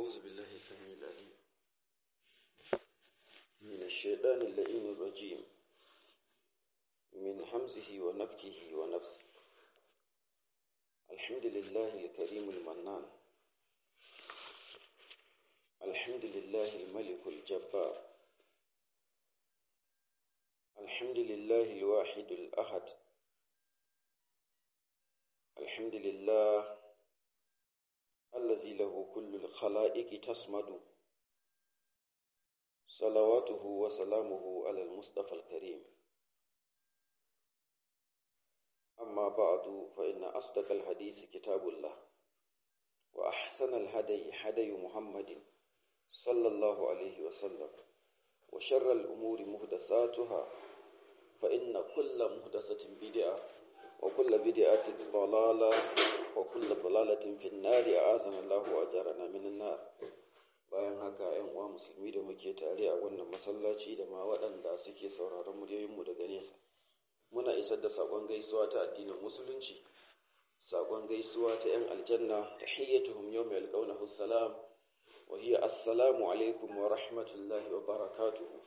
أعوذ بالله السميع العليم من الشيطان اللئيم الرجيم من حمزه ونفكه ونفسه الحمد لله الكريم المنان الحمد لله الملك الجبار الحمد لله الواحد الأحد الحمد لله الذي له كل الخلائق تصمد صلواته وسلامه على المصطفى الكريم أما بعد فإن أصدق الحديث كتاب الله وأحسن الهدي هدي محمد صلى الله عليه وسلم وشر الأمور محدثاتها فإن كل محدثة بدعة وكل بدعة ضلالة وكل ضلالة في النار أعاذنا الله وأجارنا من النار bayan haka ‘yan uwa musulmi da muke tare a wannan masallaci da ma waɗanda suke sauraron muryoyinmu daga nesa muna isar da saƙon gaisuwa ta addinin musulunci saƙon gaisuwa ta ‘yan aljanna ta hiyyatuhum yau mai alƙaunahu salam wa hiya assalamu alaikum wa rahmatullahi wa barakatuhu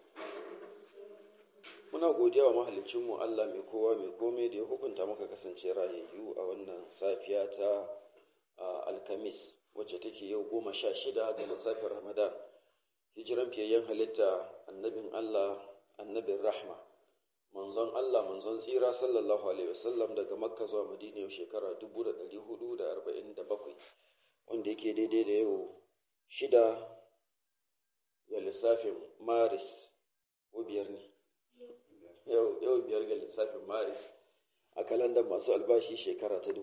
muna godiya wa mahalicinmu Allah mai kowa mai komai da ya hukunta maka kasance rayayyu a wannan safiya ta alkamis wacce take yau goma sha shida ga lissafin ramadan hijiran fiyayyen halitta annabin Allah annabin rahma manzon Allah manzon tsira sallallahu alaihi wasallam daga makka zuwa madina yau shekara 1447 wanda yake daidai da yau shida ga lissafin maris ko biyar ne yau biyar ga lissafin maris a kalandar masu albashi shekara ta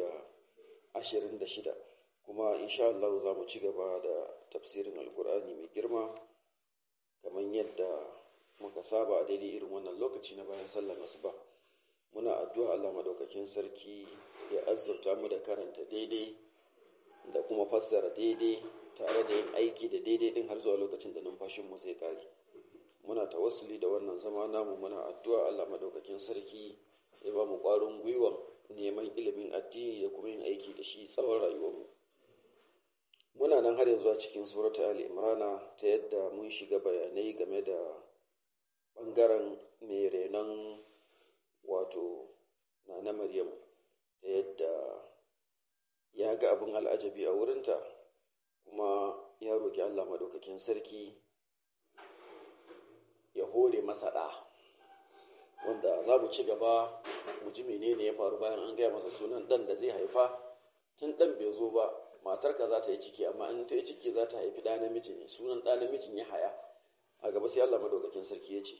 2026 kuma insha Allah za mu ci gaba da tafsirin alkur'ani mai girma kamar yadda muka saba a daidai irin wannan lokaci na bayan sallar asuba muna addu'a Allah madaukakin sarki ya azurta mu da karanta daidai da kuma fassara daidai tare da yin aiki da daidai din har zuwa lokacin da numfashinmu zai kare muna tawassuli da wannan zama namu muna addu'a Allah madaukakin sarki ya ba mu ƙwarin gwiwa neman ilimin addini da kuma yin aiki da shi tsawon rayuwarmu muna nan har yanzu a cikin surata ali imrana ta yadda mun shiga bayanai game da ɓangaren mai renon wato na na maryam ta yadda ya ga abin al'ajabi a wurinta kuma ya roƙi allah madaukakin sarki ya hore masa ɗa wanda za mu ci gaba mu ji menene ya faru bayan an gaya masa sunan ɗan da zai haifa tun ɗan bai zo ba matarka za ta yi ciki amma in ta yi ciki za ta haifi ɗa namiji ne sunan ɗa namijin ya haya a gaba sai Allah madaukakin sarki ya ce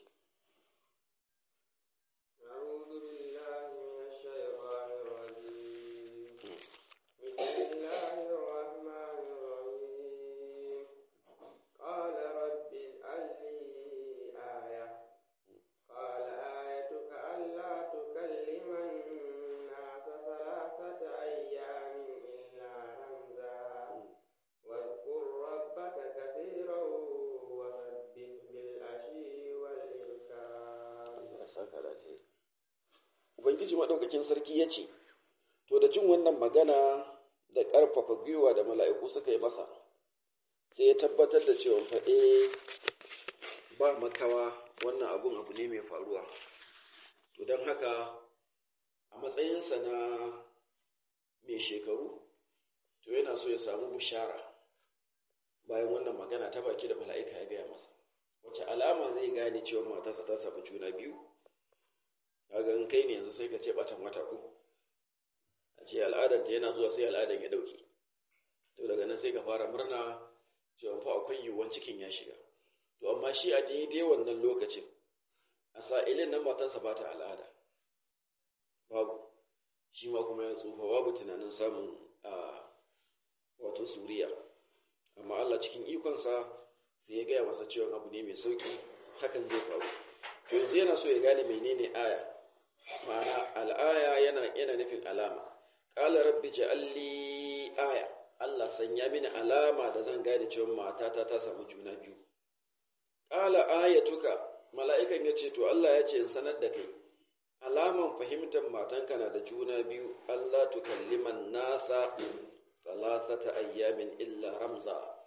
Ubangiji maɗaukakin sarki ya ce, To, da jin wannan magana da ƙarfafa gwiwa da mala'iku suka yi masa, sai ya tabbatar da cewa faɗe ba makawa wannan abun abu ne mai faruwa. To, don haka, a matsayinsa na mai shekaru, to yana so ya samu bishara bayan wannan magana ta baki da mala'ika ya gaya masa. Wace alama zai gane cewa matarsa ta samu juna biyu? kaga in kai ne yanzu sai ka ce batan wata ko a ce al'adar ta yana zuwa sai al'adar ya dauke to daga nan sai ka fara murna cewa fa akwai yiwuwan cikin ya shiga to amma shi a daidai wannan lokacin a sa'ilin nan matarsa ba ta al'ada babu shi ma kuma ya tsufa babu tunanin samun a wato suriya amma Allah cikin ikonsa sai ya gaya masa cewa abu ne mai sauki hakan zai faru to yanzu yana so ya gane menene aya ma'ana al'aya yana yana nufin alama qala rabbi ja'alli aya Allah sanya mini alama da zan gane cewa matata ta samu juna biyu qala ayatuka mala'ikan yace to Allah ya ce in sanar da kai alaman fahimtar matanka na da juna biyu Allah tukalliman nasa thalathata ayyamin illa ramza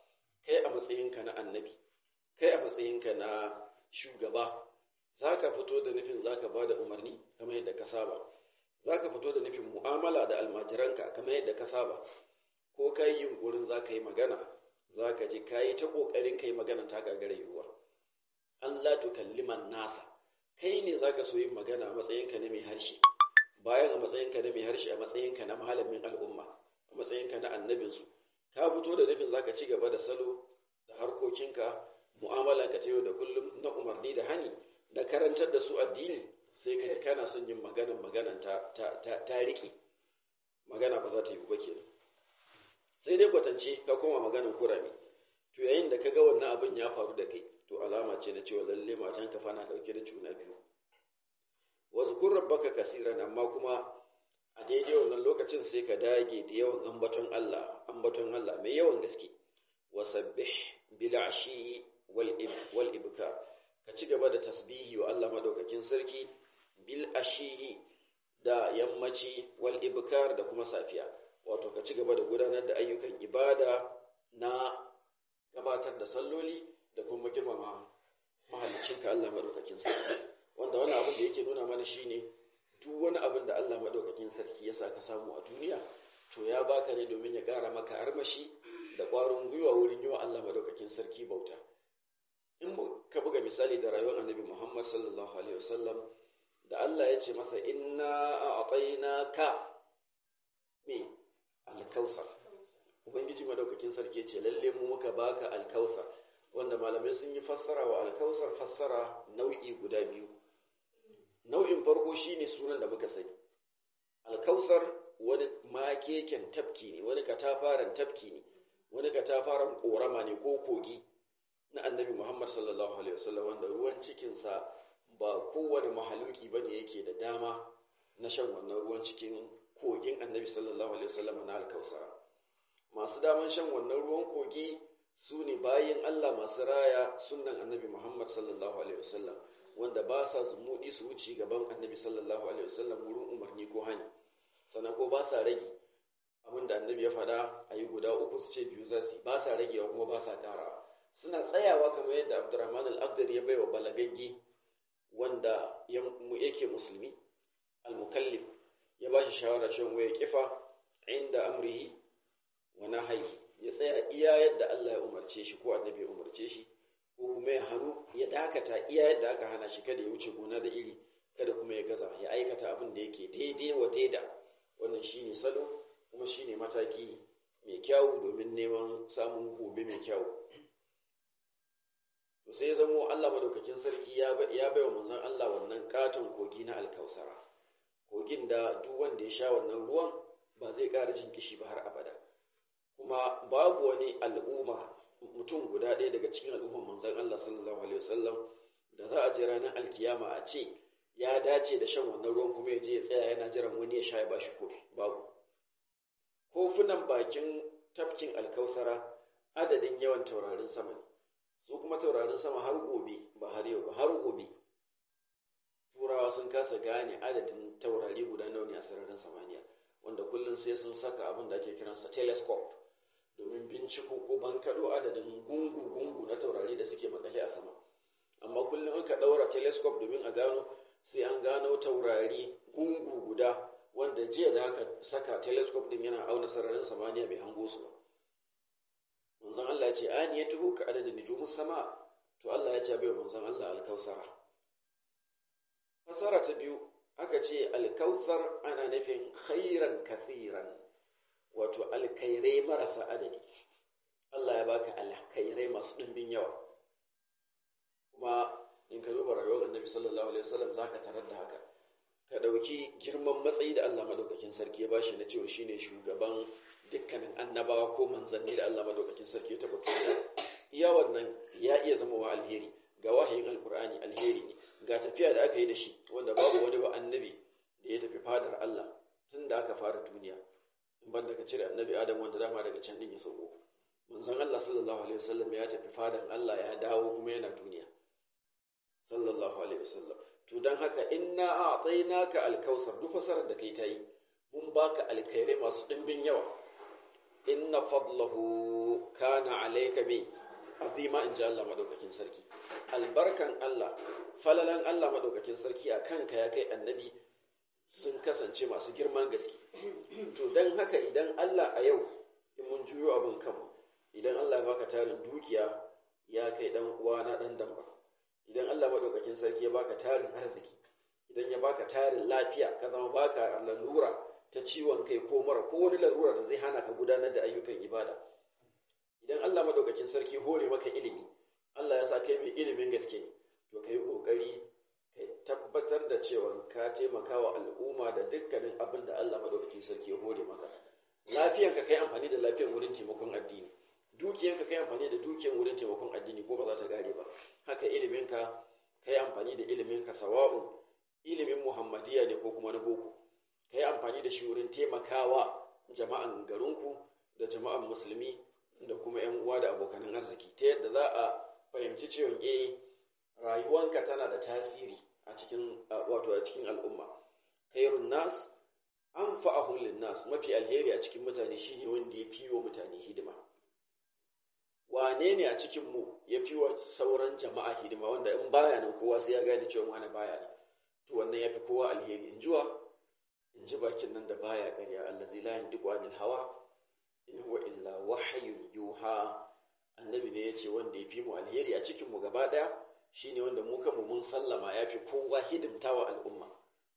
kai a matsayinka na annabi kai a matsayinka na shugaba za ka fito da nufin za ka ba da umarni kamar yadda ka saba za ka fito da nufin mu'amala da almajiranka kamar yadda ka saba ko ka yi yunkurin za ka yi magana za ka ji ka yi ta ƙoƙarin ka yi magana ta gagara yiwuwa Allah tu kalliman nasa kai ne za ka so yin magana a matsayinka na mai harshe bayan a matsayinka na mai harshe a matsayinka na malamin al'umma a matsayinka na annabinsu ka fito da nufin za ka ci gaba da salo da harkokinka mu'amalanka ta yau da kullum na umarni da hani da karantar da su addini sai ka ji kana son yin maganan maganan ta, ta, ta, ta riƙe magana ba za ta yi ba kenan sai dai kwatance ka koma maganan kurame to yayin da ka ga wannan abin ya faru da kai to alama ce na cewa lalle matan ka fana dauke da juna biyu wasu kun rabbaka kasiran amma kuma a daidai wannan lokacin sai ka dage da yawan ambaton Allah ambaton Allah mai yawan gaske wasabbih bil ashi wal ibkar ka ci gaba da tasbihi wa Allah madaukakin sarki bil ashi da yammaci wal ibkar da kuma safiya wato ka ci gaba da gudanar da ayyukan ibada na gabatar da salloli da kuma girmama mahaliccinka Allah madaukakin sarki wanda wani abin da yake nuna mana shine duk wani abin da Allah madaukakin sarki ya sa ka samu a duniya to ya baka ne domin ya ƙara maka armashi da ƙwarin gwiwa wurin yi wa Allah madaukakin sarki bauta in ka buga misali da rayuwar annabi Muhammad sallallahu alaihi wasallam da Allah ya ce masa inna a'tainaka me alkausar ubangiji madaukakin sarki ya ce lalle mu muka baka alkausar wanda malamai sun yi fassara wa alkausar fassara nau'i guda biyu nau'in farko shine sunan da muka sani alkausar wani makeken tafki ne wani katafaren tafki ne wani katafaren korama ne ko kogi na annabi muhammad sallallahu alaihi wasallam wanda ruwan cikinsa ba kowane mahaluki bane yake da dama na shan wannan ruwan cikin kogin annabi sallallahu alaihi wasallam na alkausara masu daman shan wannan ruwan kogi su ne bayin Allah masu raya sunan annabi Muhammad sallallahu alaihi wasallam wanda ba sa zumuɗi su wuce gaban annabi sallallahu alaihi wasallam wurin umarni ko hani sannan ko ba sa rage abin da annabi ya faɗa a yi guda uku su ce biyu za su ba sa ragewa kuma ba sa ƙarawa suna tsayawa kamar yadda abdurrahman al-abdar ya baiwa balagagge wanda yake musulmi al-mukallif ya ba shi shawara shan waya kifa inda amrihi wa nahyi ya tsaya iya yadda Allah ya umarce shi ko annabi ya umarce shi ko kuma ya hannu ya dakata iya yadda aka hana shi kada ya wuce gona da iri kada kuma ya gaza ya aikata abin da yake daidai wa daida wannan shine salo kuma shine mataki mai kyau domin neman samun gobe mai kyau to sai ya zamo Allah madaukakin sarki ya baiwa manzon Allah wannan katon kogi na alkausara kogin da duk wanda ya sha wannan ruwan ba zai ƙara jin kishi ba har abada kuma babu wani al'umma mutum guda ɗaya daga cikin al'umman manzon Allah sallallahu alaihi wasallam da za a je ranar alkiyama a ce ya dace da shan wannan ruwan kuma ya je ya tsaya yana jiran wani ya sha ya bashi kofi babu kofunan bakin tafkin alkausara adadin yawan taurarin sama ne su kuma taurarin sama har gobe ba har yau ba har gobe turawa sun kasa gane adadin taurari guda nawa ne a sararin samaniya wanda kullum sai sun saka abin da ake kiransa telescope domin binciko ko bankaɗo adadin gungu-gungu na taurari da suke makale a sama amma kullum aka ɗaura telescope domin a gano sai an gano taurari gungu guda wanda jiya da aka saka telescope din yana auna sararin samaniya bai hango su ba manzon Allah ya ce ani ya tuhu ka adadin nujumus sama to Allah ya ce bai manzon Allah alkausara fasara ta biyu aka ce alkausar ana nufin khairan kathiran wato alkairai marasa adadi Allah ya baka alkairai masu ɗimbin yawa kuma in ka duba rayuwar annabi sallallahu alaihi wasallam zaka tarar da haka ka ɗauki girman matsayi da Allah madaukakin sarki ya bashi na cewa shine shugaban dukkanin annabawa ko manzanni da Allah madaukakin sarki ya tabbata iya wannan ya iya zama wa alheri ga wahayin alkur'ani alheri ne ga tafiya da aka yi da shi wanda babu wani ba annabi da ya tafi fadar Allah tun da aka fara duniya in ban daga cire annabi Adam wanda dama daga can din ya sauko manzon Allah sallallahu alaihi wasallam ya tafi fadan Allah ya dawo kuma yana duniya sallallahu alaihi wasallam to dan haka inna a'tainaka alkausar duk fasarar da kai ta yi mun baka alkhairai masu dimbin yawa inna fadlahu kana alayka bi azima in ji Allah madaukakin sarki albarkan Allah falalan Allah madaukakin sarki a kanka ya kai annabi sun kasance masu girman gaske to dan haka idan Allah a yau in mun juyo abin kanmu idan Allah ya baka tarin dukiya ya kai dan uwana dan damba idan Allah madaukakin sarki ya baka tarin arziki idan ya baka tarin lafiya ka zama baka lalura ta ciwon kai ko mara ko wani lalura da zai hana ka gudanar da ayyukan ibada idan Allah madaukakin sarki hore maka ilimi Allah ya sa kai mai ilimin gaske ne to kai kokari kai tabbatar da cewa ka taimaka wa al'umma da dukkanin abin da Allah madaukakin sarki ya hore maka lafiyanka kai amfani da lafiyar wurin taimakon addini dukiyanka kai amfani da dukiyar wurin taimakon addini ko ba za ta gare ba haka iliminka kai amfani da iliminka sawa'un ilimin muhammadiya ne ko kuma na boko kai amfani da shi wurin taimakawa jama'an garinku da jama'an musulmi da kuma yan uwa da abokanan arziki ta yadda za a fahimci cewa eh rayuwanka tana da tasiri a cikin wato a cikin al'umma khairun nas anfa'ahum lin nas mafi alheri a cikin mutane shine wanda ya fiwo mutane hidima wane ne a cikin mu ya fi wa sauran jama'a hidima wanda in baya nan kowa sai ya gane cewa wani baya nan to wannan ya fi kowa alheri in jiwa in ji bakin nan da baya ƙarya allazi la yandiqu anil hawa in huwa illa wahyun yuha annabi ne yace wanda ya fi mu alheri a cikin mu gaba daya shine wanda mu kanmu mun sallama ya fi kowa hidimtawa al'umma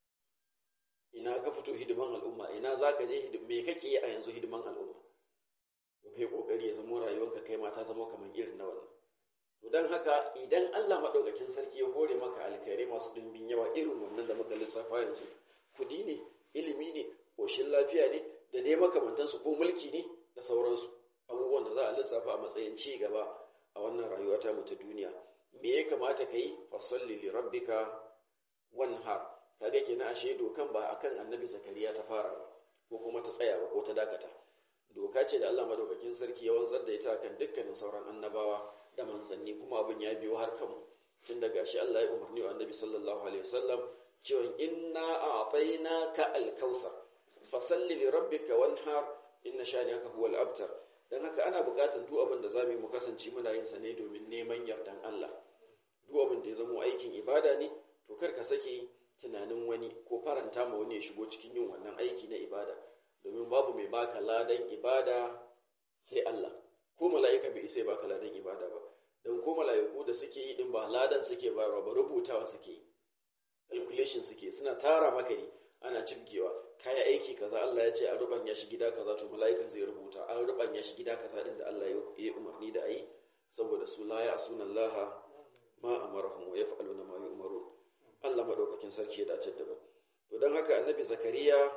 ina ka fito hidiman al'umma ina zaka je hidim me kake yi a yanzu hidiman al'umma to kai kokari ya zama rayuwarka kai ma ta zama kamar irin na wannan to dan haka idan Allah madaukakin sarki ya hore maka alkhairai masu dimbin yawa irin wannan da muka lissafa yanzu kudi ne ilimi ne koshin lafiya ne da dai makamantansu ko mulki ne da sauransu abubuwan da za a lissafa a matsayin ci gaba a wannan rayuwa ta mu ta duniya me ya kamata ka yi fasalli li rabbika wanhar kaga kenan ashe dokan ba akan annabi zakariya ta fara ba ko kuma ta tsaya ba ko ta dakata doka ce da Allah madaukakin sarki ya wanzar da ita kan dukkanin sauran annabawa da manzanni kuma abin ya biyo har kanmu tun daga shi Allah ya umarni wa annabi sallallahu alaihi wasallam cewa inna a'tainaka al-kausar fasalli li rabbika wanhar inna shani'aka huwal abtar dan haka ana buƙatar duk abin da zamu yi mu kasance muna yin sa ne domin neman yardan Allah duk abin da ya zama aikin ibada ne to kar ka sake tunanin wani ko faranta ma wani ya shigo cikin yin wannan aiki na ibada domin babu mai baka ladan ibada sai Allah ko mala'ika bai isa baka ladan ibada ba don ko mala'iku da suke yi din ba ladan suke bayarwa ba rubutawa suke yi calculation suke suna tara maka ne ana cibgewa kaya aiki kaza Allah ya ce a rubanya shi gida kaza to mala'ikan zai rubuta an rubanya shi gida kaza din da Allah ya umarni da ayi saboda su la ya asuna Allah ma amarahum wa yaf'aluna ma yu'marun Allah madaukakin sarki ya dace da mu to dan haka annabi zakariya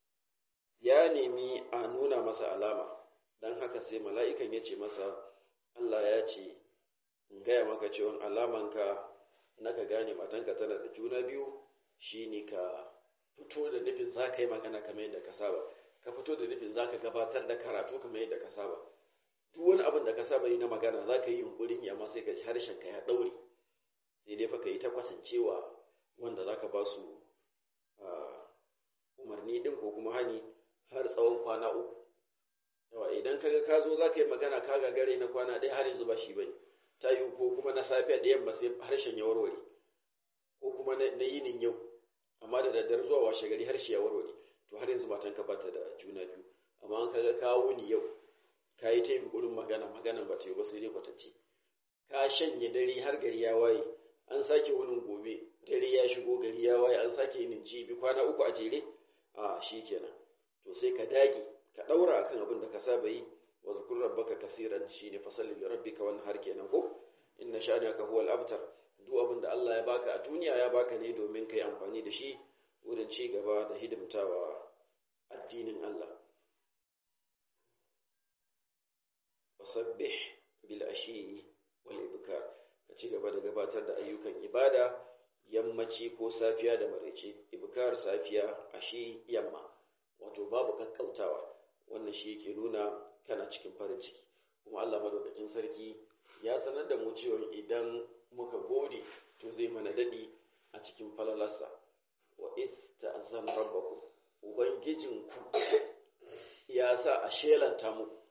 ya nemi a nuna masa alama dan haka sai mala'ikan ya ce masa Allah ya ce in gaya maka cewa alamanka na ka gane matanka tana da juna biyu shine ka fito da nufin za ka yi magana kamar yadda ka saba ka fito da nufin za ka gabatar da karatu kamar yadda ka saba duk wani abin da ka saba yi na magana za ka yi yunkurin yi amma sai ka ji harshen ka ya ɗaure sai dai fa ka yi ta kwatancewa wanda za ka ba su umarni ɗin ko kuma hani har tsawon kwana uku yawa idan kaga ka zo za ka yi magana ka gagare na kwana ɗaya har yanzu ba shi ba ne ta yi ko kuma na safiya da yamma sai harshen ya warware ko kuma na yinin yau amma da daddare zuwa washe gari harshe ya warware to har yanzu matan ka bata da juna biyu amma an kaga ka wuni yau ka yi ta yunkurin magana maganan ba ta yi ba sai dai kwatance ka shanye dare har gari ya waye an sake wunin gobe dare ya shigo gari ya waye an sake yin jibi kwana uku a jere a shi kenan to sai ka dage ka daura akan abin da ka saba yi wa zukur rabbaka kasiran shine fasalli li rabbika wannan har kenan ko inna sha'anaka huwal abtar duk abin da Allah ya baka a duniya ya baka ne domin kai amfani da shi wurin ci gaba da hidimtawa addinin Allah wasabbih bil ashi wal ibkar ka ci gaba da gabatar da ayyukan ibada yammaci ko safiya da maraice ibkar safiya ashi yamma wato babu kakkautawa wannan shi yake nuna kana cikin farin ciki kuma Allah madaukakin sarki ya sanar da mu cewa idan muka gode to zai mana dadi a cikin falalarsa wa ista'zan rabbakum ubangijinku ya sa a shelanta mu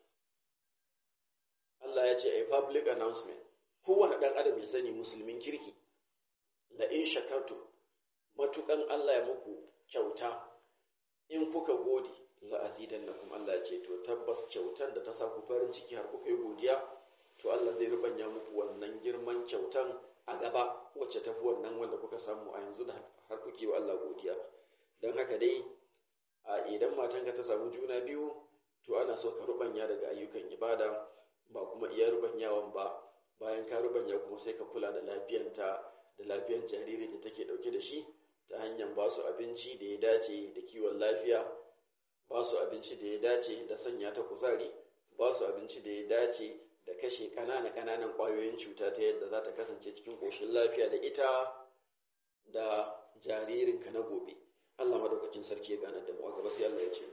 ce a public announcement kowane ɗan adam ya sani musulmin kirki la in shakartu matukan Allah ya muku kyauta in kuka gode la azidannakum Allah ya ce to tabbas kyautan da ta sa ku farin ciki har kuka yi godiya to Allah zai rubanya muku wannan girman kyautan a gaba wacce tafi wannan wanda kuka samu a yanzu da har kuke wa Allah godiya don haka dai a idan matanka ta samu juna biyu to ana so ka rubanya daga ayyukan ibada ba kuma iya rubanyawan ba bayan ka rubanya kuma sai ka kula da lafiyanta da lafiyar jariri da take dauke da shi ta hanyar ba su abinci da ya dace da kiwon lafiya ba su abinci da ya dace da sanya ta kuzari ba su abinci da ya dace da kashe ƙananan ƙananan ƙwayoyin cuta ta yadda za ta kasance cikin ƙoshin lafiya da ita da jaririnka na gobe Allah madaukakin sarki ya ganar da mu a gaba sai Allah ya ce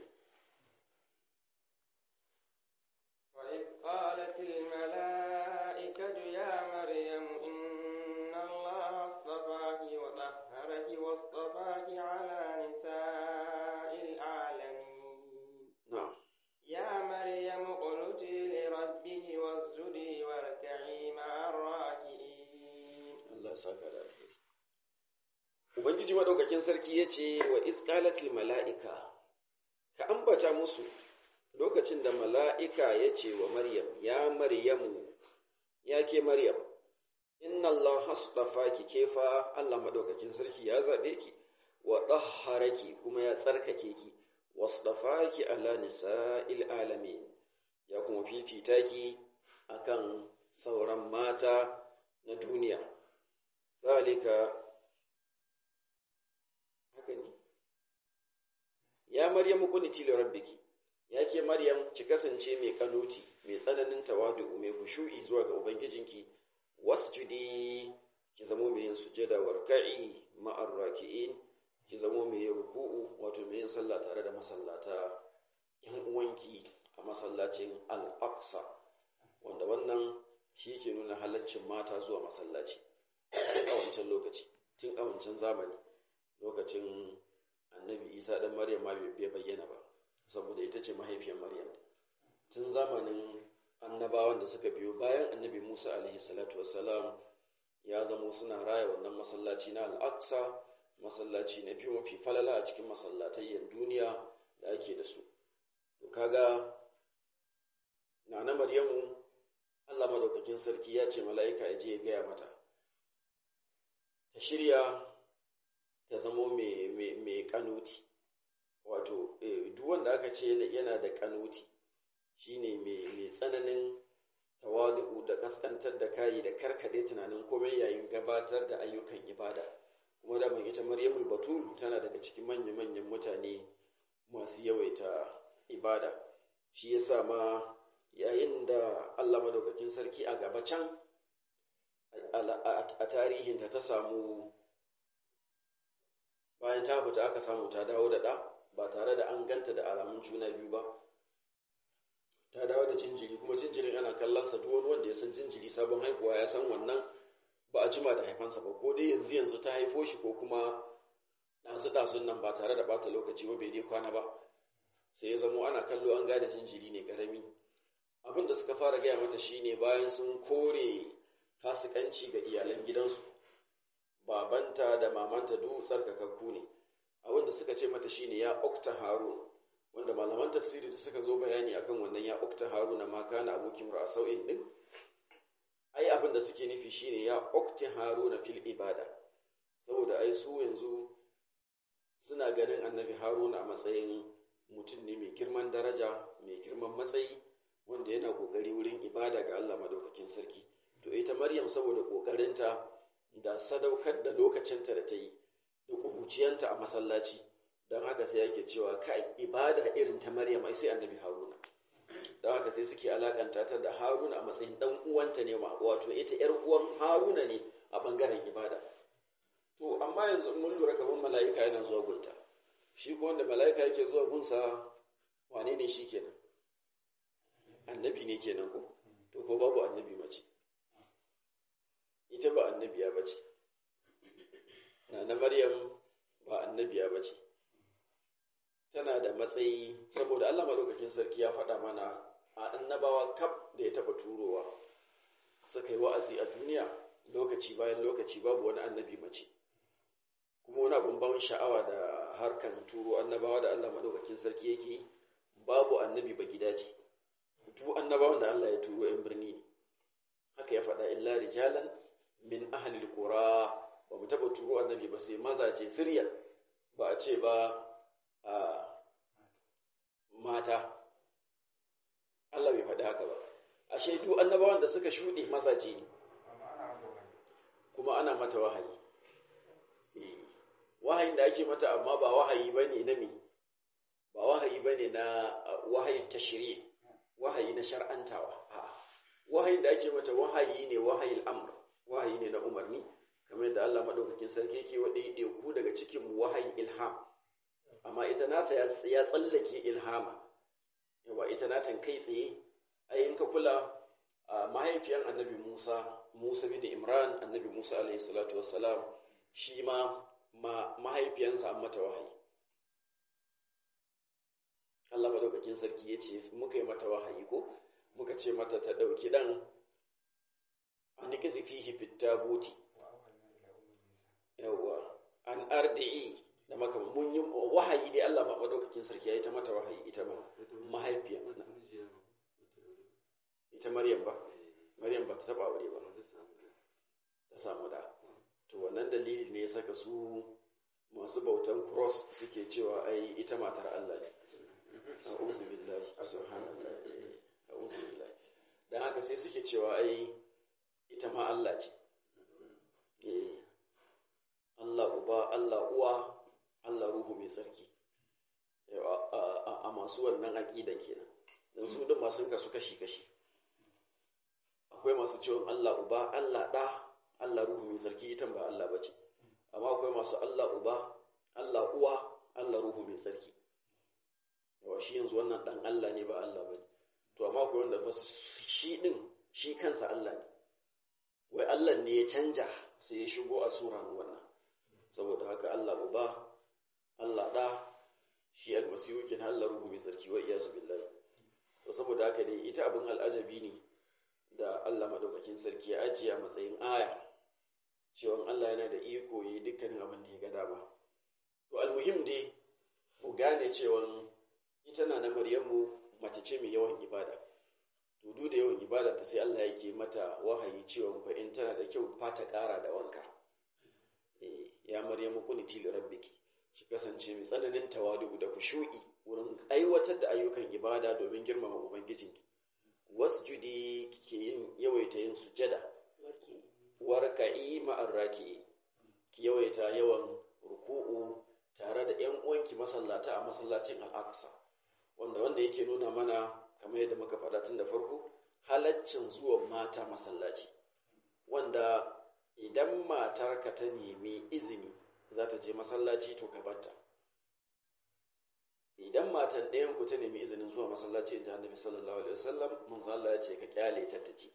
وإذ قالت الملائكة يا مريم إن الله اصطفاك وطهرك واصطفاك على نساء العالمين na'am يا مريم اقنتي لربك واسجدي واركعي مع الراكعين Allah ya saka da alheri Ubangiji madaukakin sarki ya ce wa isqalatil mala'ika ka ambata musu lokacin da mala'ika ya ce wa Maryam ya Maryamu ya ke Maryam inna Allah hasdafaki kefa Allah madaukakin sarki ya zabe ki wa dahharaki kuma ya tsarkake ki wasdafaki ala nisa'il alamin ya kuma fifita ki akan sauran mata na duniya zalika haka ne ya maryamu kuniti li rabbiki ya ke maryam ki kasance mai kanuti mai tsananin tawadu mai kushu'i zuwa ga ubangijinki wasjudi ki zamo mai yin sujada warka'i ma'ar raki'in ki zamo mai yin ruku'u wato mai yin sallah tare da masallata yan uwanki a masallacin al-aqsa wanda wannan shi ke nuna halaccin mata zuwa masallaci tun a wancan lokaci tun a wancan zamani lokacin annabi isa ɗan maryam ma bai bayyana ba saboda ita ce mahaifiyar maryam tun zamanin annabawan da suka biyo bayan annabi musa alaihi salatu wassalam ya zamo suna raya wannan masallaci na al'aqsa masallaci na biyu mafi falala a cikin masallatayyan duniya da ake da su to kaga na na maryamu allah madaukakin sarki ya ce mala'ika ya je ya gaya mata ta shirya ta zamo mai kanuti wato duk wanda aka ce yana da kanuti shine mai tsananin tawadu da kaskantar da kayi da karkade tunanin komai yayin gabatar da ayyukan ibada kuma da ita maryamul batul tana daga cikin manya-manyan mutane masu yawaita ibada shi yasa ma yayin da Allah madaukakin sarki a gaba can a tarihinta ta samu bayan ta fita aka samu ta dawo da ɗa ba tare da an ganta da alamun juna biyu ba ta dawo da jinjiri kuma jinjirin ana kallonsa duk wani wanda ya san jinjiri sabon haihuwa ya san wannan ba a jima da haifansa ba ko dai yanzu yanzu ta haifo shi ko kuma ɗazu ɗazun nan ba tare da bata lokaci ba bai dai kwana ba sai ya zamo ana kallo an gane jinjiri ne ƙarami abin da suka fara gaya mata shine bayan sun kore fasikanci ga iyalan gidansu babanta da mamanta duk tsarkakakku ne abin da suka ce mata shine ya ukta harun wanda malaman tafsiri da suka zo bayani akan wannan ya ukta haruna ma kana abokin ra'asau'in din ai abin da suke nufi shine ya ukta haruna fil ibada saboda ai su yanzu suna ganin annabi haruna a matsayin mutum ne mai girman daraja mai girman matsayi wanda yana kokari wurin ibada ga Allah madaukakin sarki to ita maryam saboda kokarinta da sadaukar da lokacinta da ta yi da kubuciyanta a masallaci don haka sai yake cewa kai ibada irin ta maryam ai sai annabi haruna don haka sai suke alakanta ta da haruna a matsayin dan uwanta ne ma wato ita yar uwan haruna ne a bangaren ibada to amma yanzu mun lura kamar mala'ika yana zuwa gunta shi ko wanda mala'ika yake zuwa gunsa wane ne shi kenan annabi ne kenan ko to ko babu annabi mace ita ba annabiya ba ce na maryam ba annabiya ba ce tana da matsayi saboda allah maɗaukakin sarki ya faɗa mana a annabawa kaf da ya taɓa turowa suka yi wa'azi a duniya lokaci bayan lokaci babu wani annabi mace kuma wani abin ban sha'awa da harkan turo annabawa da Allah madaukakin sarki yake babu annabi ba gida ce duk annabawan da Allah ya turo yan birni ne haka ya faɗa illa rijalan min ahlil qura ba mu taɓa turo annabi ba sai mazaje sirya ba a ce ba a mata Allah bai faɗi haka ba ashe duk annabawan da suka shuɗe mazaje ne kuma ana mata wahayi wahayin da ake mata amma ba wahayi bane na me ba wahayi bane na wahayin tashri wahayi na shar'antawa a'a wahayin da ake mata wahayi ne wahayil amr wahayi ne na umarni kamar yadda Allah madaukakin sarki yake wa ku daga cikin wahayin ilham amma ita nata ya tsallake ilhama yawa ita natan kai tsaye ayin ka kula mahaifiyan annabi Musa Musa bin Imran annabi Musa alaihi salatu wassalam shi ma mahaifiyansa an mata wahayi Allah madaukakin sarki ya ce muka yi mata wahayi ko muka ce mata ta ɗauki ɗan an ƙizi fihi fitta buti yawwa an ardi'i da maka mun yi wahayi dai Allah madaukakin sarki ya yi ta mata wahayi ita ma mahaifiya ita Maryam ba Maryam ba ta taba aure ba ta samu da to wannan dalili ne ya saka su masu bautan cross suke cewa ai ita matar Allah ne a'udhu billahi subhanallah a'udhu billahi dan haka sai suke cewa ai ita ma Allah ce eh Allah uba Allah uwa Allah ruhu mai sarki a masu wannan aqida kenan dan su din masu kasu kashi kashi akwai masu cewa Allah uba Allah da Allah ruhu mai sarki ita ba Allah bace amma akwai masu Allah uba Allah uwa Allah ruhu mai sarki yawa shi yanzu wannan dan Allah ne ba Allah bane to amma akwai wanda ba shi din shi kansa Allah ne wai Allah ne ya canja sai ya shigo a sura wannan saboda haka Allah uba Allah da shi almasihu kin Allah ruhu mai sarki wa iyasu billahi to saboda haka dai ita abin al'ajabi ne da Allah madaukakin sarki ya ajiye a matsayin aya cewa Allah yana da iko yi dukkanin abin da ya ga dama to almuhim dai mu gane cewa ita na na Maryamu mace ce mai yawan ibada to duk da yawan ibada ta sai Allah yake mata wahayi cewa fa in tana da kyau fa ta ƙara da wanka eh ya Maryamu kuniti li rabbiki ki kasance mai tsananin tawadu da kushu'i wurin aiwatar da ayyukan ibada domin girmama ubangijinki wasjudi kike yin yawaita yin sujada warka'i ma'ar raki ki yawaita yawan ruku'u tare da ƴan uwanki masallata a masallacin al-Aqsa wanda wanda yake nuna mana kamar yadda muka faɗa tun da farko halaccin zuwan mata masallaci wanda idan matarka ta nemi izini za ta je masallaci to ka batta idan matan ɗayan ku ta nemi izinin zuwa masallaci inda annabi sallallahu alaihi wasallam manzo Allah ya ce ka kyale ta tace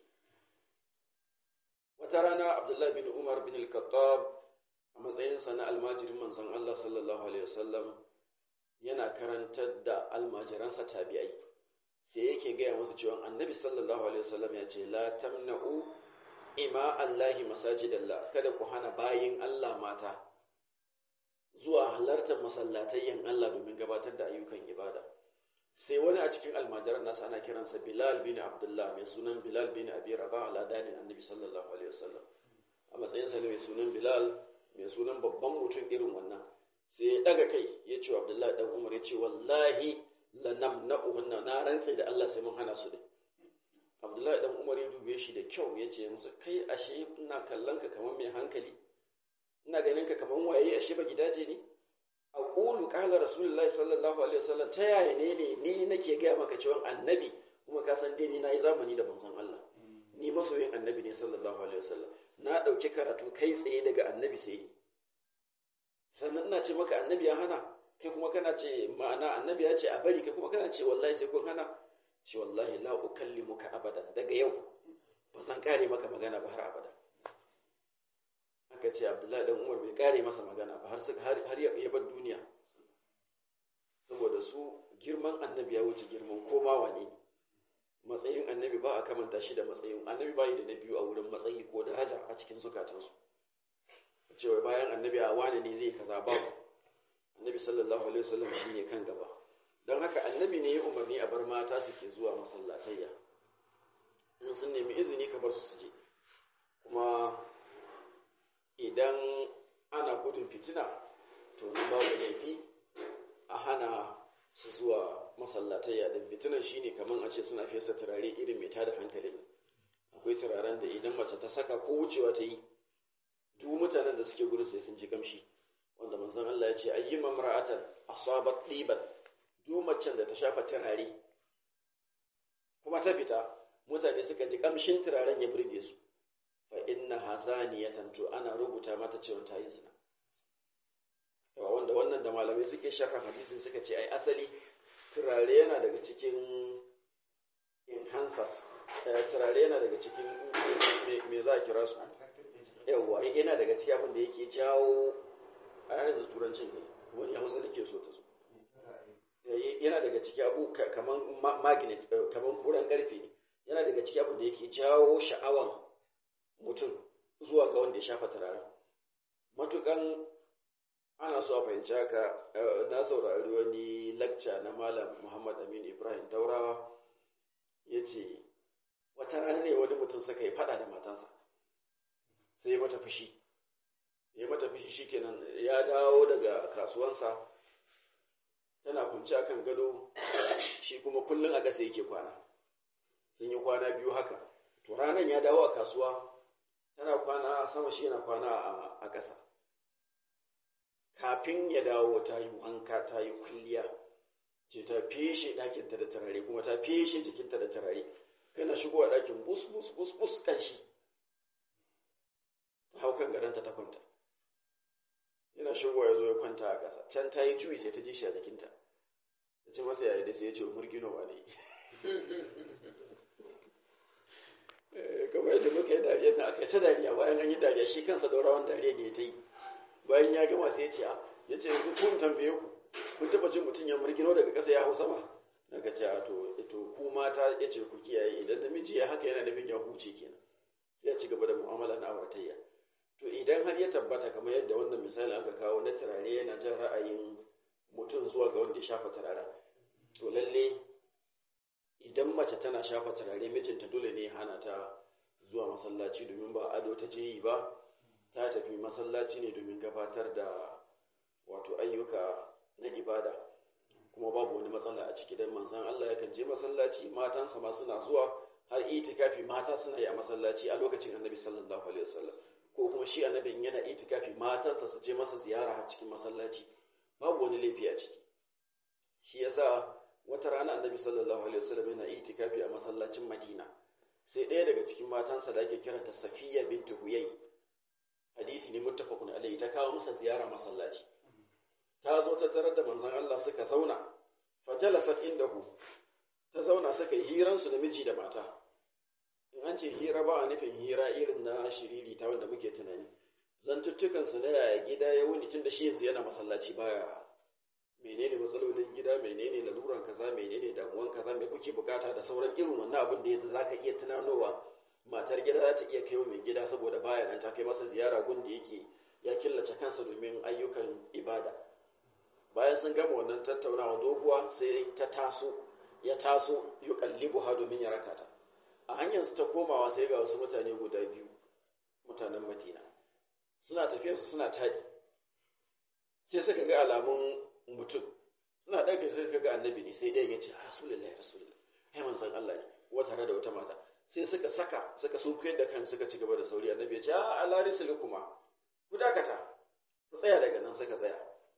wata rana Abdullah bin Umar bin al-Khattab a matsayin sa na almajirin manzon Allah sallallahu alaihi wasallam yana karantar da almajiransa tabi'ai sai yake gaya musu cewa annabi sallallahu alaihi wasallam ya ce la tamna'u ima Allahi masajidallah kada ku hana bayin Allah mata zuwa halartar masallatayyan Allah domin gabatar da ayyukan ibada sai wani a cikin almajiran nasa ana kiransa Bilal bin Abdullah mai sunan Bilal bin Abi Rabah aladanin Annabi sallallahu alaihi wasallam a matsayin sa ne mai sunan Bilal mai sunan babban mutum irin wannan sai ya daga kai ya ce wa Abdullah dan Umar ya ce wallahi lanamna'uhunna na rantse da Allah sai mun hana su din Abdullahi dan Umar ya dube shi da kyau ya ce yanzu kai ashe ina kallon ka kamar mai hankali ina ganin ka kaman waye ashe ba gidaje ne a qulu qala rasulullahi sallallahu alaihi wasallam ta yaya ne ne ni nake gaya maka cewa annabi kuma ka san dai ni nayi zamani da manzon Allah ni masoyin annabi ne sallallahu alaihi wasallam na dauki karatu kai tsaye daga annabi sai sannan ina ce maka annabi ya hana kai kuma kana ce ma'ana annabi ya ce a bari kai kuma kana ce wallahi sai kun hana ce wallahi la ukallimuka abadan daga yau ba zan kare maka magana ba har abada aka ce abdullahi dan umar bai kare masa magana ba har ya bar duniya saboda su girman annabi ya wuce girman koma wane matsayin annabi ba a kamanta shi da matsayin annabi ba yi da na biyu a wurin matsayi ko daraja a cikin zukatansu cewa bayan annabi a wane ne zai kaza babu annabi sallallahu alaihi wasallam shine kan gaba don haka annabi ne ya umarni a bar mata suke zuwa masallatayya in sun nemi izini ka bar su su je kuma idan ana gudun fitina to ni babu laifi a hana su zuwa masallatayya din fitinan shine kaman a ce suna fesa turare irin mai tada hankali akwai turaren da idan mace ta saka ko wucewa ta yi duk mutanen da suke gudu sai sun ji kamshi wanda manzon Allah ya ce ayyuma mar'atan asabat diban duk macen da ta shafa turare kuma ta fita mutane suka ji kamshin turaren ya burge su fa inna hazaniyatan to ana rubuta mata cewa ta yi zina yawa wanda wannan da malamai suke sharha hadisin suka ce ai asali turare yana daga cikin enhancers turare yana daga cikin me za a kira su yawa yana daga cikin abin da yake jawo a yanzu turancin ne wani hausa nake so ta zo yana daga cikin abu kaman magnet kaman furan karfe ne yana daga cikin abin da yake jawo sha'awan mutum zuwa ga wanda ya shafa turaren matukan ana so a fahimci haka na saurari wani lacca na malam muhammad amin ibrahim daurawa ya ce wata rana ne wani mutum suka yi fada da matansa sai ya mata fushi ya mata fushi shikenan ya dawo daga kasuwansa tana kunci akan gado shi kuma kullum a ƙasa yake kwana sun yi kwana biyu haka to ranar ya dawo a kasuwa tana kwana a sama shi yana kwana a ƙasa kafin ya dawo ta yi wanka ta yi kulliya ce ta feshe ɗakinta da turare kuma ta feshe jikinta da turare kana shigowa ɗakin bus bus bus bus kan shi ta hau kan gadonta ta kwanta yana shigowa ya zo ya kwanta a ƙasa can ta yi juyi sai ta ji shi a jikinta ta ce masa yayi da sai ya ce murginowa ne kamar yadda muka yi dariya na aka yi ta dariya bayan an yi dariya shi kansa daurawan dariya ne ta yi bayan ya gama sai ya ce a ya ce yanzu kun tambaye ku kun taba jin mutum ya murgino daga ƙasa ya hau sama daga ce a to to ku mata ya ce ku kiyaye idan namiji ya haka yana nufin ya huce kenan sai ya ci gaba da mu'amala na auratayya to idan har ya tabbata kamar yadda wannan misali aka kawo na turare yana jan ra'ayin mutum zuwa ga wanda ya shafa turaren to lalle idan mace tana shafa turare mijinta dole ne hana ta zuwa masallaci domin ba ado ta je yi ba ta tafi masallaci ne domin gabatar da wato ayyuka na ibada kuma babu wani matsala a ciki dan manzon Allah yakan je masallaci matansa ma suna zuwa har itikafi mata suna yi a masallaci a lokacin Annabi sallallahu alaihi wasallam ko kuma shi annabin yana itikafi matansa su je masa ziyara har cikin masallaci babu wani laifi a ciki shi yasa wata rana Annabi sallallahu alaihi wasallam yana itikafi a masallacin Madina sai ɗaya daga cikin matansa da ake kiranta Safiya bintu Huyay hadisi ne muttafaqun alaihi ta kawo masa ziyara masallaci ta zo ta tarar da manzon Allah suka zauna fajalasat indahu ta zauna suka yi hiran su da miji da mata in an ce hira ba a nufin hira irin na shiriri ta wanda muke tunani zantuttukan su na yaya gida ya wuni tun da shi yanzu yana masallaci baya menene matsalolin gida menene laluran kaza menene damuwan kaza me kuke bukata da sauran irin wannan abin da yadda zaka iya tunanowa matar gida za ta iya kai mai gida saboda baya nan ta kai masa ziyara gun da yake ya killace kansa domin ayyukan ibada bayan sun gama wannan tattaunawa doguwa sai ta taso ya taso yi kallibu ha domin ya raka ta a hanyar su ta komawa sai ga wasu mutane guda biyu mutanen madina suna tafiya su suna taɗi sai suka ga alamun mutum suna ɗaga sai suka ga annabi ne sai ɗaya ya ce rasulullahi rasulullahi ai manzon Allah ne wata tare da wata mata sai suka saka suka sunkuyar da kan suka ci gaba da sauri annabi ya ce a ala kuma ku dakata ku tsaya daga nan suka tsaya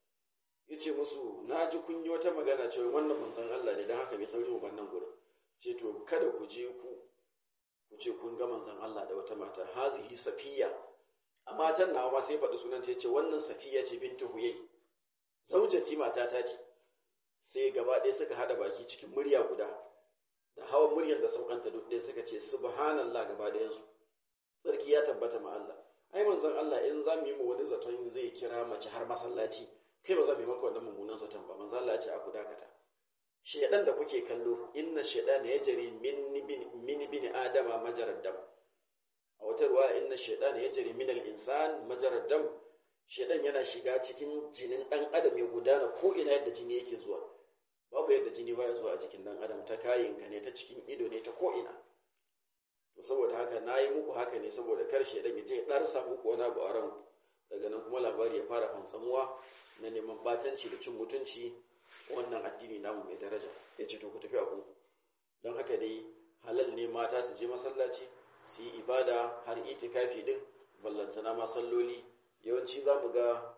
ya ce musu na ji kun yi wata magana cewa wannan manzon Allah ne don haka mai sauri mu wannan gurin ce to kada ku je ku ku ce kun ga manzon Allah da wata mata hazihi safiya a matan nawa ma sai faɗi sunan ta ce wannan safiya ce bintu huyai zaujati mata ta ce sai gaba ɗaya suka haɗa baki cikin murya guda da hawan muryar da saukanta duk ɗaya suka ce subhanallah gaba da yansu sarki ya tabbata ma Allah ai manzon Allah in za mu yi mu wani zaton zai kira mace har masallaci kai ba za mu yi maka wannan mummunan zaton ba manzon Allah ya ce a ku dakata shedan da kuke kallo inna shaytana yajri min min bin adama majarad dam a wata ruwa inna shaytana yajri min al-insan majarad dam shedan yana shiga cikin jinin dan adam ya gudana ko ina yadda jini yake zuwa babu yadda jini baya zuwa a jikin dan adam ta kayinka ne ta cikin ido ne ta ko ina to saboda haka nayi muku haka ne saboda kar shedan ya je darsa muku wani abu a ranku daga nan kuma labari ya fara fantsamuwa na neman batanci da cin mutunci wannan addini namu mai daraja ya ce to ku tafi abu don haka dai halal ne mata su je masallaci su yi ibada har itikafi din ballantana ma salloli yawanci za mu ga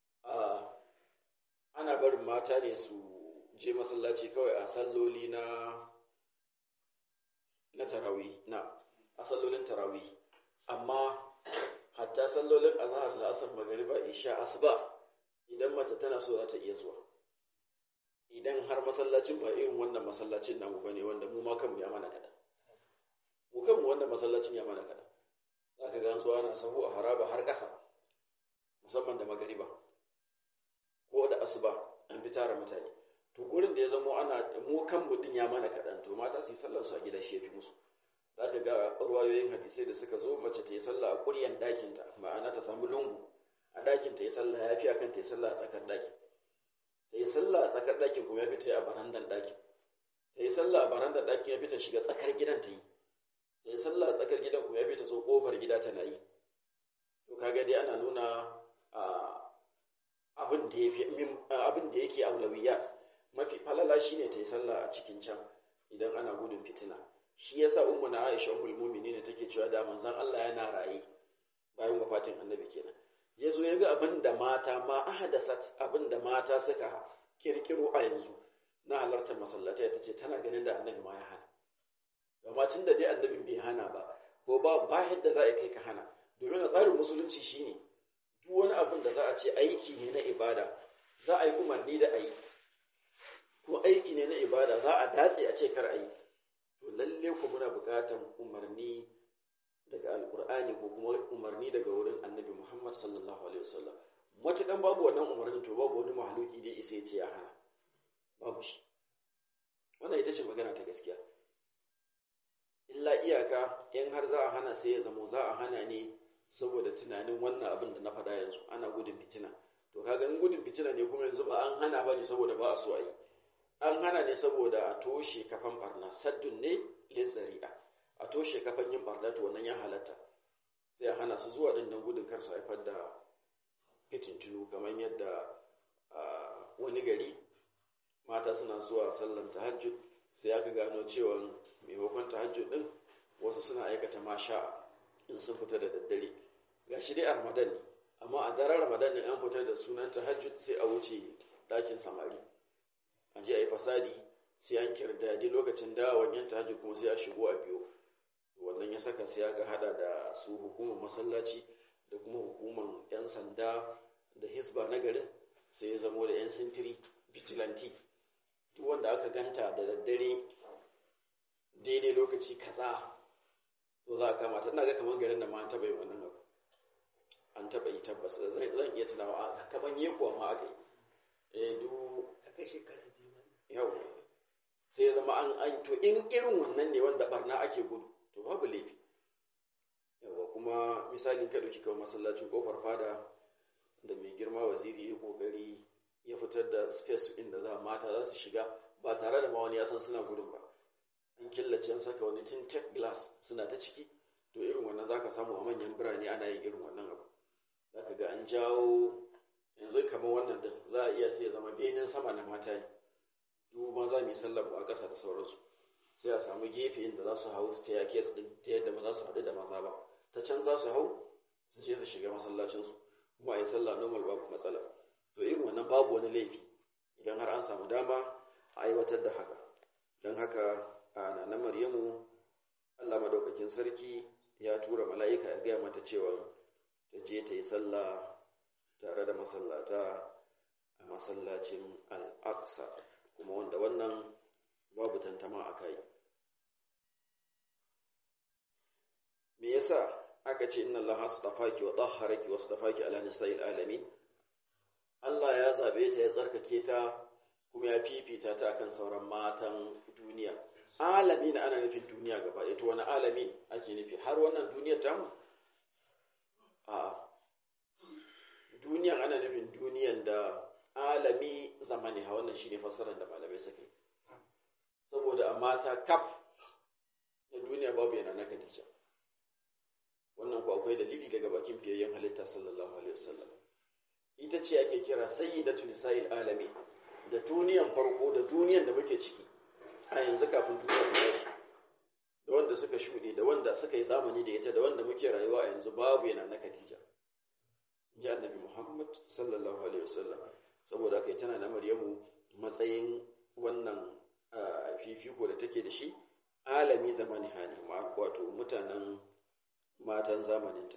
ana barin mata ne su je masallaci kawai a salloli na na tarawi na a sallolin tarawi amma hatta sallolin azhar da asar magariba isha asuba idan mace tana so za ta iya zuwa idan har masallacin ba irin wannan masallacin namu bane wanda mu ma kanmu ya mana kada mu kanmu wannan masallacin ya mana kada za ka ga an zuwa na sahu a haraba har ƙasa musamman da magariba ko da asuba an fi tara mutane to gurin da ya zamo ana mu kanmu din ya mana kaɗan to mata su yi sallar su a gida shi ya fi musu za ka ga ruwayoyin hadisai da suka zo mace ta yi sallah a ƙuryan ɗakinta ma'ana ta samu lungu a ɗakin ta yi sallah ya fi akan ta yi sallah a tsakar ɗakin ta yi sallah a tsakar ɗakin kuma ya fi ta yi a barandan ɗakin ta yi sallah a barandan ɗakin ya fi ta shiga tsakar gidan ta yi ta yi sallah a tsakar gidan kuma ya fi ta so ƙofar gida tana yi to kaga dai ana nuna abin da ya fi abin da yake aulawiyat mafi falala shine ta yi sallah a cikin can idan ana gudun fitina shi yasa ummu na Aisha ummul mu'minin take cewa da manzon Allah yana raye bayan wafatin annabi kenan yazo ya ga abin da mata ma ahadasat abin da mata suka kirkiro a yanzu na halartar masallatai tace tana ganin da annabi ma ya hana amma tun da dai annabin bai hana ba ko ba ba yadda za a kai ka hana domin a tsarin musulunci shine duk wani abin da za a ce aiki ne na ibada za a yi umarni da a yi ko aiki ne na ibada za a datse a ce kar a yi to lalle ku muna buƙatar umarni daga alkur'ani ko kuma umarni daga wurin annabi muhammad sallallahu alaihi wasallam matukan babu wannan umarnin to babu wani mahaluki da isa ya ce ya hana babu shi wannan ita ce magana ta gaskiya illa iyaka in har za a hana sai ya zamo za a hana ne saboda tunanin wannan abin da na faɗa yanzu ana gudun fitina to kaga in gudun fitina ne kuma yanzu ba an hana ba ne saboda ba a so a yi an hana ne saboda a toshe kafan barna saddun ne lizzari'a a toshe kafan yin barna to wannan ya halatta sai a hana su zuwa din don gudun kar su haifar da fitintunu kamar yadda wani gari mata suna zuwa sallan tahajjud sai aka gano cewa maimakon tahajjud din wasu suna aikata masha in sun fita da daddare ga shi dai a ramadan ne amma a daren ramadan ne an fita da sunan tahajjud sai a wuce ɗakin samari a je a yi fasadi sai an kirdadi lokacin dawon yan tahajjud kuma sai a shigo a biyo wannan ya saka sai aka hada da su hukumar masallaci da kuma hukumar yan sanda da hisba na garin sai ya zamo da yan sintiri vigilante duk wanda aka ganta da daddare daidai lokaci kaza to za a kama ta ina ga kamar garin da ma an taɓa yi wannan abu an taɓa yi tabbas zan iya tunawa a kamar yi kuwa ma aka yi eh du kai shekara biyu yau sai ya zama an an to in irin wannan ne wanda barna ake gudu to babu laifi yawa kuma misalin ka dauki kawai masallacin kofar fada da mai girma waziri ya kokari ya fitar da space inda za mata za su shiga ba tare da ma wani ya san suna gudun ba an killace an saka wani tinted glass suna ta ciki to irin wannan zaka samu a manyan birane ana yin irin wannan abu zaka ga an jawo yanzu kamar wannan din za a iya sai ya zama benin sama na mata ne duk maza mai sallar a ƙasa da sauransu sai a samu gefe inda za su hau staircase din ta yadda ba za su haɗu da maza ba ta can za su hau su je su shiga masallacinsu kuma a yi sallah normal babu matsala to irin wannan babu wani laifi idan har an samu dama a aiwatar da haka don haka a na maryamu allah madaukakin sarki ya tura mala'ika ya gaya mata cewa ta je ta yi sallah tare da masallata a masallacin al'aqsa kuma wanda wannan babu tantama a kai me yasa aka ce inna allaha astafaki wa tahharaki wa astafaki ala nisa'il alamin Allah ya zabe ta ya tsarkake ta kuma ya fifita ta akan sauran matan duniya alamin ana nufin duniya gaba ɗaya to wani alamin ake nufi har wannan duniyar tamu a duniyan ana nufin duniyan da alami zamani ha wannan shine fassarar da malamai suka yi saboda a mata kaf na duniya babu yana na Khadija wannan ku akwai dalili daga bakin fiyayyen halitta sallallahu alaihi wasallam ita ce ake kira sayyidatu nisa'il alami da duniyan farko da duniyan da muke ciki a yanzu kafin duniya ta tashi da wanda suka shuɗe da wanda suka yi zamani da ita da wanda muke rayuwa a yanzu babu yana na Khadija ji annabi Muhammad sallallahu alaihi wasallam saboda haka tana da Maryamu matsayin wannan fifiko da take da shi alami zamani hani wato mutanen matan zamaninta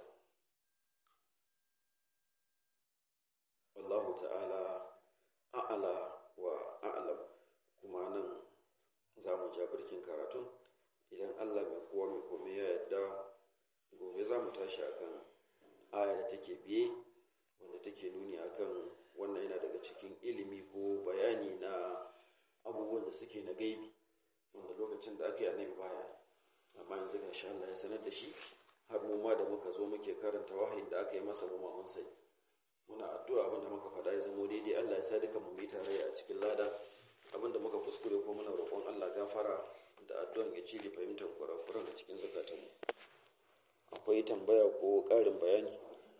wallahu ta'ala a'ala wa a'lam kuma nan za mu ja birkin karatun idan Allah mai kowa mai komai ya yarda gobe za mu tashi akan aya da take biye wanda take nuni akan wannan yana daga cikin ilimi ko bayani na abubuwan da suke na gaibi wanda lokacin da aka yi annabi baya amma yanzu ga sha Allah ya sanar da shi har mu ma da muka zo muke karanta wahayin da aka yi masa mu mun sai muna addu'a abin da muka faɗa ya zama daidai Allah ya sa duka mu yi tare a cikin lada abin da muka kuskure ko muna roƙon Allah gafara da addu'an ya cire fahimtar kurakuran a cikin zakatanmu akwai tambaya ko ƙarin bayani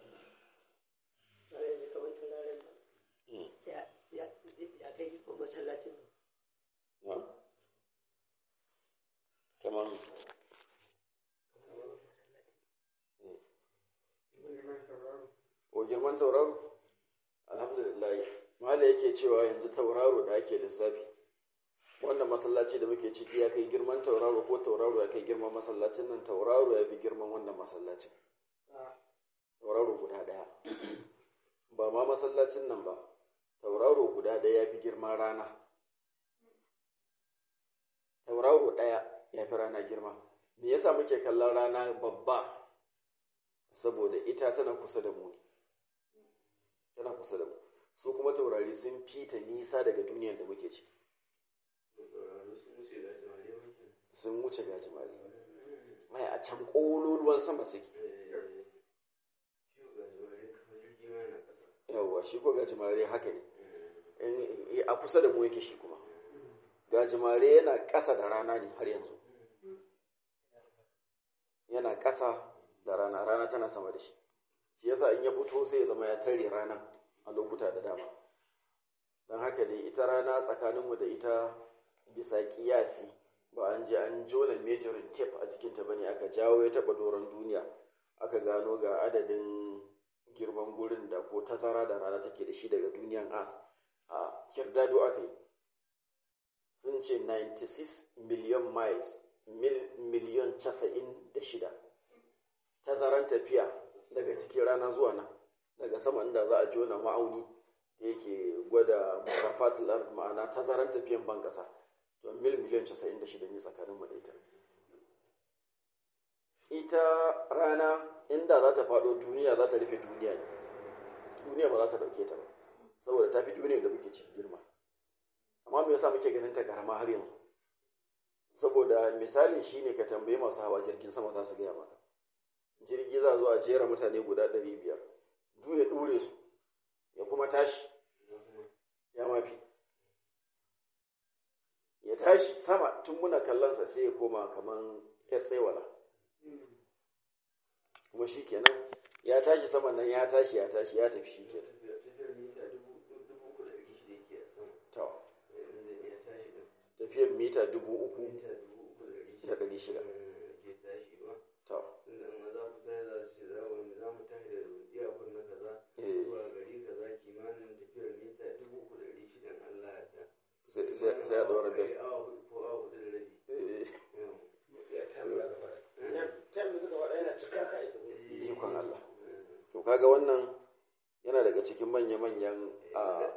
kamar o girman tauraro alhamdulillah mahala yake cewa yanzu tauraro da ake lissafi wannan masallaci da muke ciki ya kai girman tauraro ko tauraro ya kai girman masallacin nan tauraro ya fi girman wannan masallacin tauraro guda daya ba ma masallacin nan ba tauraro guda daya ya fi girman rana tauraro daya ya fi rana girma me yasa muke kallon rana babba saboda ita tana kusa da mu tana kusa da mu su kuma taurari sun fita nisa daga duniyar da muke ciki sun wuce gajimare mai a can ƙololuwan sama suke yawwa shi ko gajimare haka ne a kusa da mu yake shi kuma gajimare yana ƙasa da rana ne har yanzu yana ƙasa da rana rana tana sama da shi shi yasa in ya fito sai ya zama ya tare rana a lokuta da dama don haka dai ita rana tsakaninmu da ita bisa kiyasi ba an je an jona majorin tape a jikinta bane aka jawo ya taba doron duniya aka gano ga adadin girman gurin da ko tazara da rana take da shi daga duniyan as a kirdado aka yi sun ce 96 million miles miliyon 96 tazaran tafiya daga cikin rana zuwa nan daga sama inda za a jona ma'auni da yake gwada musafatul ard ma'ana tazaran tafiyan ban kasa to mil miliyan 96 ne tsakanin mu da ita ita rana inda za ta faɗo duniya za ta rufe duniya ne duniya ba za ta ɗauke ta ba saboda ta fi duniya da muke cikin girma amma me yasa muke ganin ta karama har yanzu saboda misali shine ka tambaye masu hawa jirgin sama za su gaya maka jirgi za zo a jera mutane guda ɗari biyar duk ya ɗure su ya kuma tashi ya mafi ya tashi sama tun muna kallonsa sai ya koma kaman yar tsaiwala kuma shi kenan ya tashi sama nan ya tashi ya tashi ya tafi shi kenan tafiyar mita dubu uku da ɗari shida to sai ya ɗora bel ikon Allah to kaga wannan yana daga cikin manya-manyan a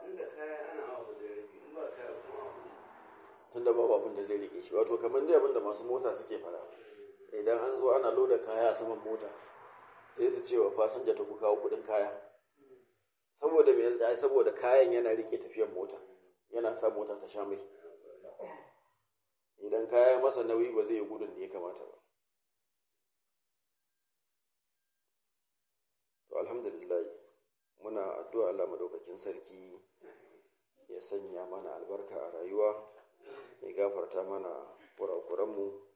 tun da babu abin da zai rike shi wato kamar dai abin da masu mota suke fara idan an zo ana loda kaya a saman mota sai su ce wa fasinja ta ku kawo kudin kaya saboda me yasa saboda kayan yana rike tafiyar mota yana sa mota ta sha mai idan kaya masa nauyi ba zai yi gudun da ya kamata ba to alhamdulillah muna addu'a Allah madaukakin sarki ya sanya mana albarka a rayuwa ya gafarta mana kurakuranmu